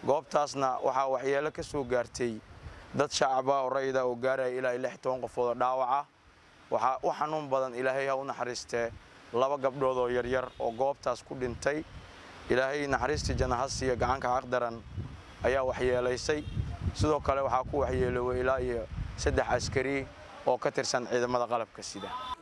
goobtaasna waxaa waxyeelo ka soo gaartay dad shacaba oo rayida oo gaaraya ilaa lix toban qofood oo dhaawaca waxaa u xanuun badan ilaahay ha u naxariistee laba gabdhood oo yaryar oo goobtaas ku dhintay ilaahay naxariistii janahasiya gacanka xaqdaran ayaa waxyeelaysay sidoo kale waxaa ku waxyeeloobay ilaa iyo saddex askari oo ka tirsan ciidamada qalabka sida